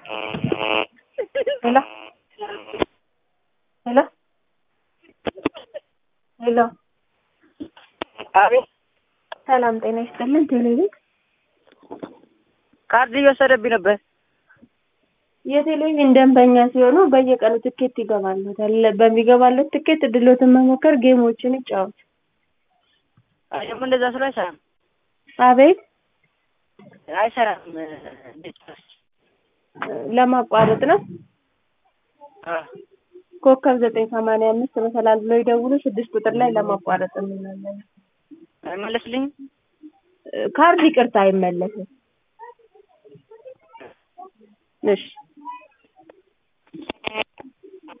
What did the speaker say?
ሄሎ ሄሎ ሄሎ አቤት ሰላም ጤና ይስጥልን። ቴሌቪዥን ካርድ እየወሰደብኝ ነበር። የቴሌቪዥን ደንበኛ ሲሆኑ በየቀኑ ትኬት ይገባሉታል። በሚገባለት ትኬት እድሎትን መሞከር፣ ጌሞችን ይጫወቱ። አይ ደግሞ እንደዛ ስለ አይሰራም አቤት አይሰራም። እንዴት ነው? ለማቋረጥ ነው። አ ኮከብ ዘጠኝ ሰማንያ አምስት መሰላል ብለው ይደውሉ። ስድስት ቁጥር ላይ ለማቋረጥ እንላለን። አይመለስልኝም። ካርድ ይቅርታ አይመለስም። እሺ